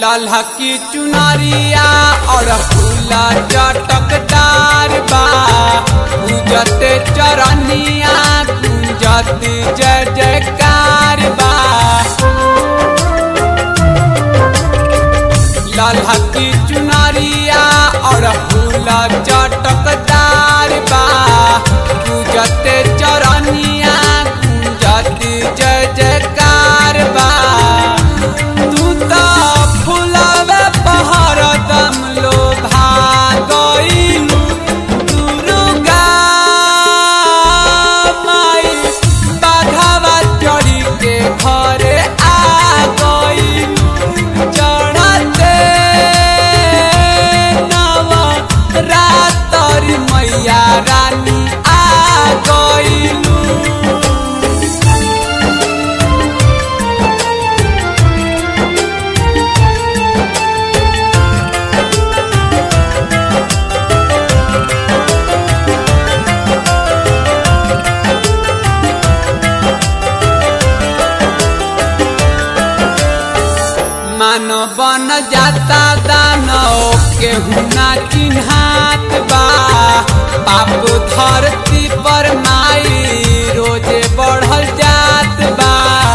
लल्हा की चुनरिया और फूला चटकदार बा पूजते चरनिया गुंजत जय जयकार बा लल्हा की चुनरिया और फूला चटकदार बा पूजते चरनिया गुंजत जय जयकार बा तू तो फुलावे पहर दम लो भागइलू दुर्गा माई बाघावा चढ़ी के घरे आ गइलू चढ़ते नव रातर मैया रानी आ गइलू मानो बन जाता दानो केहू ना चिन्हात बा पाप धरती पर माई रोजे बढ़ल जात बा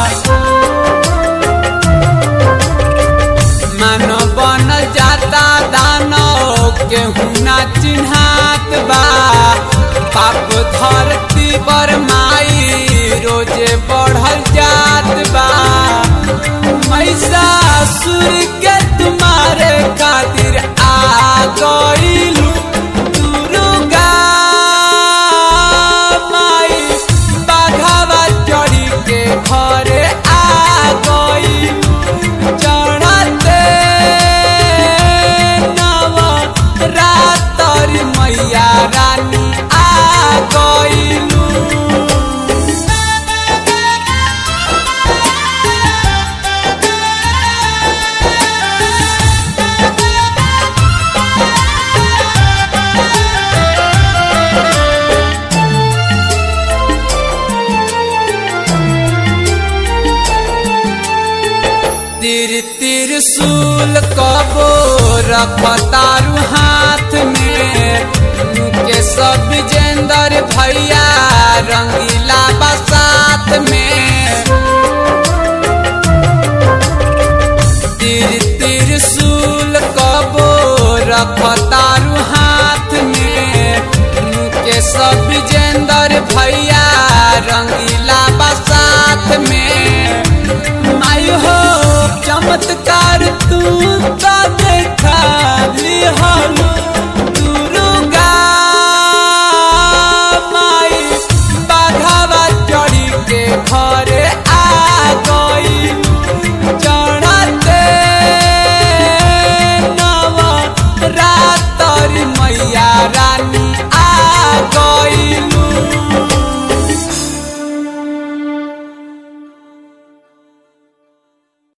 मानो बन जाता दानो केहू ना चिन्हात बा पाप धरती पर माई रोजे बढ़ल जात बा मैसासुर के तुम्हारे खातिर आ गइलू दुर्गा माई बाघावा चढ़ी के घरे आ गइलू चढ़ते नव रातर मैया रानी आ गइलू तिर त्रिशूल कबो रखतारू हाथ में मुके सब विजेंदर भैया रंगीला बसात में तिर त्रिशूल कबो रखतारू हाथ में मुके सब विजेंदर भैया रंगीला बसात में माई हो